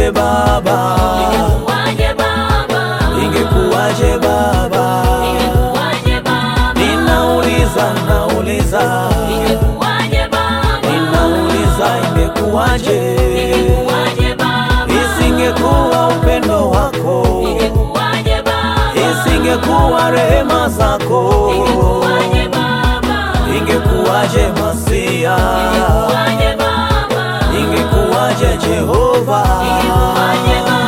ingekuwaje baba, Ingekuwaje baba? ingekuwaje baba, Ingekuwaje baba? ninauliza nauliza, Ingekuwaje baba? ninauliza ingekuwaje, Ingekuwaje baba? isingekuwa upendo wako, Ingekuwaje baba? isingekuwa rehema zako, Ingekuwaje baba? ingekuwaje Masia, Ingekuwaje baba? ingekuwaje Jehova. Ingekuwaje baba?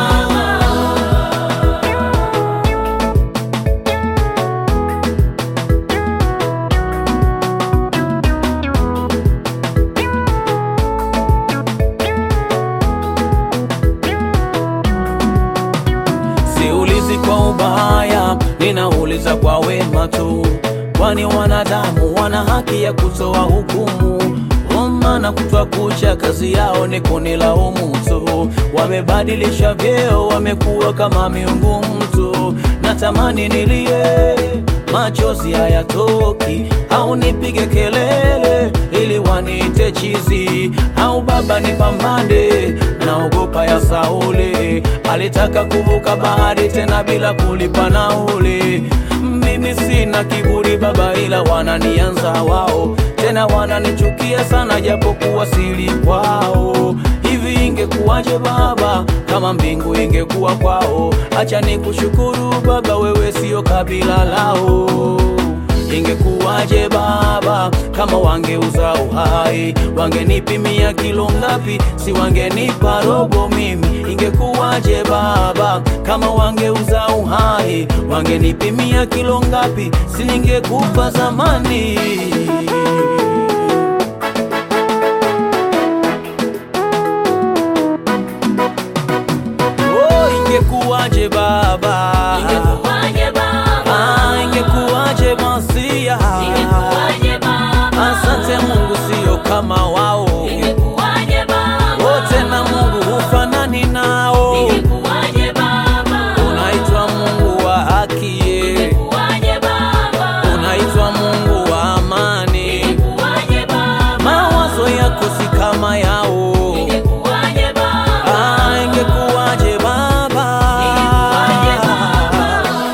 Siulizi kwa ubaya, ninauliza kwa wema tu, kwani wanadamu wana haki ya kutoa hukumu. Maana kutwa kucha kazi yao ni kunilaumu tu, wamebadilisha vyeo, wamekuwa kama miungu mtu. Natamani nilie, machozi hayatoki, au nipige kelele ili waniite chizi, au baba nipambane, naogopa ya Sauli alitaka kuvuka bahari tena bila kulipa nauli. Mimi sina kiburi baba, ila wananianza wao, tena wananichukia sana, japokuwa sili kwao. Hivi ingekuwaje baba kama mbingu ingekuwa kwao? Acha nikushukuru baba, wewe sio kabila lao. Ingekuwaje baba kama wangeuza uhai, wangenipimia kilo ngapi? Si wangenipa robo mimi. Ingekuwaje baba kama wangeuza uhai, wangenipimia kilo ngapi? Si ningekufa zamani. Oh, ingekuwaje baba, Ingekuwaje baba? ah, ingekuwaje Masia. Ingekuwaje baba? Asante Mungu, sio kama wao Ingekuwaje baba? wote, na Mungu hufanani nao. Ingekuwaje baba? Unaitwa Mungu wa haki, Ingekuwaje baba? unaitwa Mungu wa amani. Ingekuwaje baba? Mawazo yako si kama yao. Ingekuwaje baba? Ah, ingekuwaje baba? Ingekuwaje baba?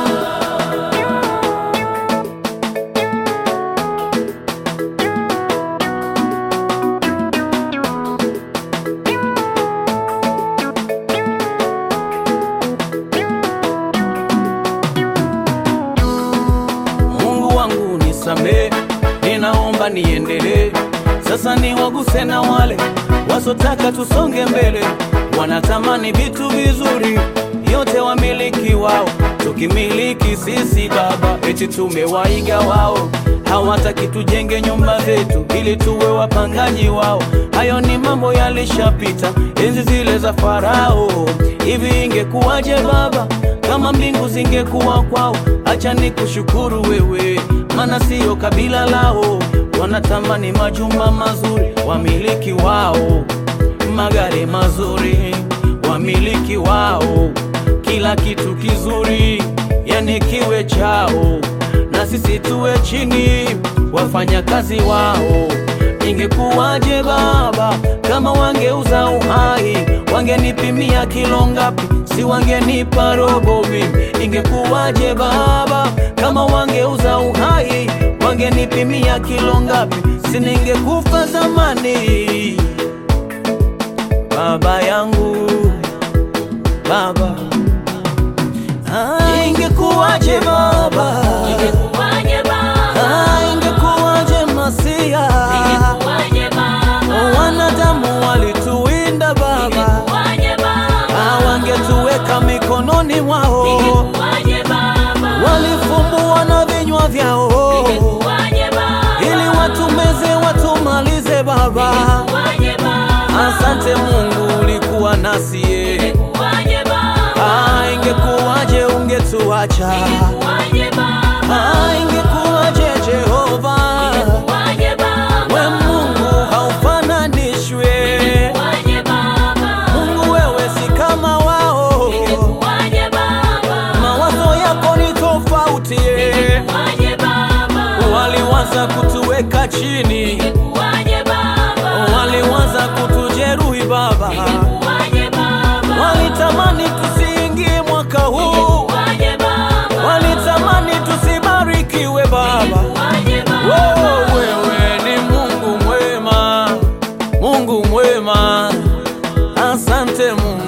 Mungu wangu nisamee, ninaomba niendelee. Sasa ni waguse na wale wasotaka tusonge mbele, wanatamani vitu vizuri, yote wamiliki wao, tukimiliki sisi Baba, eti tumewaiga wao. Hawataki tujenge nyumba zetu ili tuwe wapangaji wao. Hayo ni mambo yalishapita, enzi zile za Farao. Hivi ingekuwaje Baba kama mbingu zingekuwa kwao? Acha nikushukuru wewe, maana siyo kabila lao. Wanatamani majumba mazuri, wamiliki wao, magari mazuri, wamiliki wao, kila kitu kizuri, yani kiwe chao, na sisi tuwe chini, wafanya kazi wao. Ingekuwaje Baba kama wangeuza uhai, wangenipimia kilo ngapi? Si wangenipa robo mimi. Ingekuwaje Baba kama wangeuza uhai, wangenipimia kilo ngapi? Si ningekufa zamani. Baba yangu Baba, ah, ingekuwaje Baba, Ingekuwaje baba? ah, ingekuwaje Masia Ingekuwaje baba? Wanadamu walituwinda Baba, Ingekuwaje baba? Ah, wangetuweka mikononi mwao, Ingekuwaje baba? walifumbua na vinywa vyao Ingekuwaje baba? ili watumeze watumalize Baba. Ingekuwaje baba? Asante Mungu, ulikuwa nasi ye. Ingekuwaje baba? Ah, ingekuwaje ungetuacha? Ingekuwaje baba? Ah, ingekuwaje Jehova? Ingekuwaje baba? We Mungu haufananishwe, Ingekuwaje baba? Mungu wewe si kama wao, Ingekuwaje baba? mawazo yako ni tofauti ye. Ingekuwaje baba? Waliwaza kutuweka chini, Ingekuwaje baba? waliwaza kutujeruhi Baba, Ingekuwaje baba? wali wema. Asante Mungu.